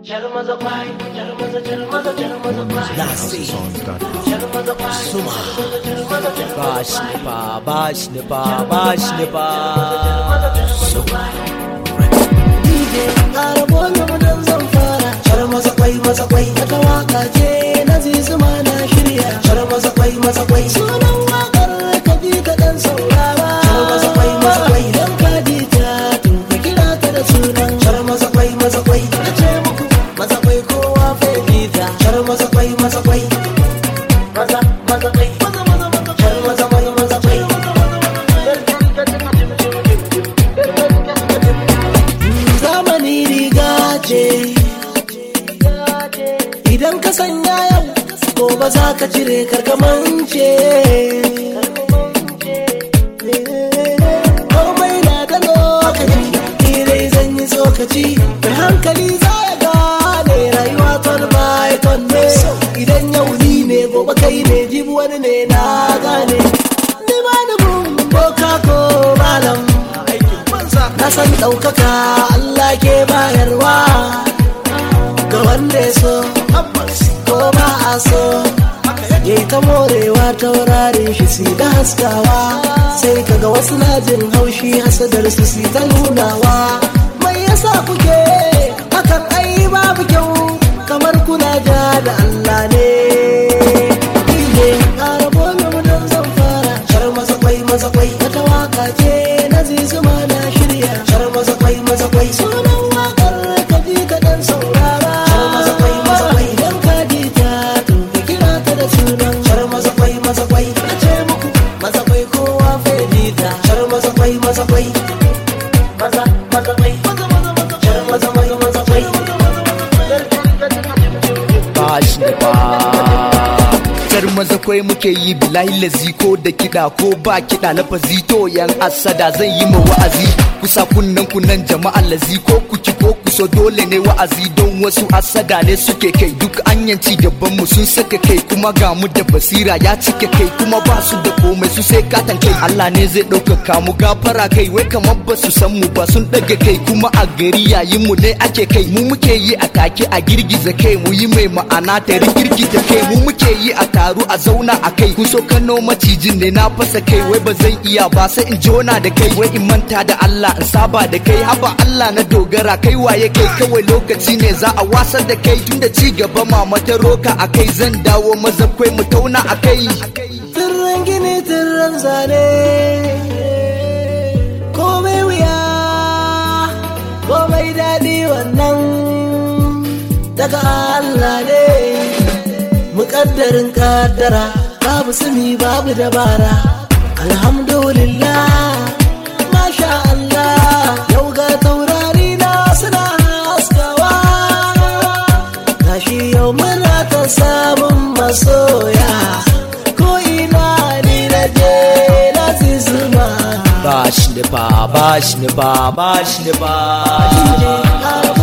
Bash ne ba, bash ne ba, bash ne ba. Ƙara bole mudan zan fara Shar masa kwai masa kwai Wata waka ce na zizuma na shirya Shar masa kwai masa kwai Sunan wakar ka ji ka dan saurara Shar masa kwai masa kwai Dan ka ji ta to ka kira ta da sunan Shar masa kwai masa kwai Na ce muku masa kwai kowa fa ya ta Shar masa kwai masa kwai Maza maza kwai Maza maza maza Shar masa kwai masa kwai zamani riga ce idan ka sanya yau gobe za ka cire karkamance komai na da lokaci irai zan yi tsokaci mai hankali za ya gane rayuwa ton by ton ne idan yau ni ne gobe kai ne jibi wani ne na gane ni ba ni mun boka ko malam na san ɗaukaka Allah ke bayarwa ga wanda ya so ko ba a so yayi ta morewa taurarin shi si da haskawa sai kaga wasu na jin haushi hasadar su si ta nunawa mai yasa kuke hakan ai babu kyau kamar kuna ja da Allah ne Ni ne ƙara bolo mu don zan fara shar masa kwai masa kwai wata waka ce na zizuma na shirya shar masa kwai masa kwai sunan wakar ka ji ka dan saurara shar masa kwai masa kwai dan ka ji ta to ka kira ta da sunan shar masa kwai masa kwai na ce muku masa kwai kowa fa ya ji ta shar masa kwai masa kwai maza maza kwai maza maza maza shar masa kwai masa kwai Bash ne ba. Jar maza kwai muke yi bilahi lazi ko da kiɗa ko ba kiɗa lafazi to yan asada zan yi ma wa'azi kusa kunnan kunnan jama'a lazi ko kuki ko kuso dole ne wa'azi don wasu asada ne suke kai duk anyan ci gaban mu sun saka kai kuma ga mu da basira ya cike kai kuma ba su da komai su sai katan kai Allah ne zai ɗaukaka mu gafara kai wai kamar ba su san mu ba sun ɗaga kai kuma a gari yayin mu ne ake kai mu muke yi a take a girgiza kai mu yi mai ma'ana ta rigirgita kai mu muke yi a taru a zauna a kai kun so kano macijin ne na fasa kai wai ba zan iya ba sai in jona da kai wai in manta da Allah in saba da kai haba Allah na dogara kai waye kai kawai lokaci ne za a wasar da kai tunda ci gaba mama ta roka a kai zan dawo maza kwai mu tauna a kai Tirren gini tirren zane komai wuya komai daɗi wannan daga Allah ne muƙaddarin ƙaddara babu sumi babu dabara alhamdulillah masha Allah yau ga taurari na suna haskawa gashi yau muna ta samun masoya ko ina ni na je na zizuma Bash ne ba, bash ne ba, bash ne ba. Ƙara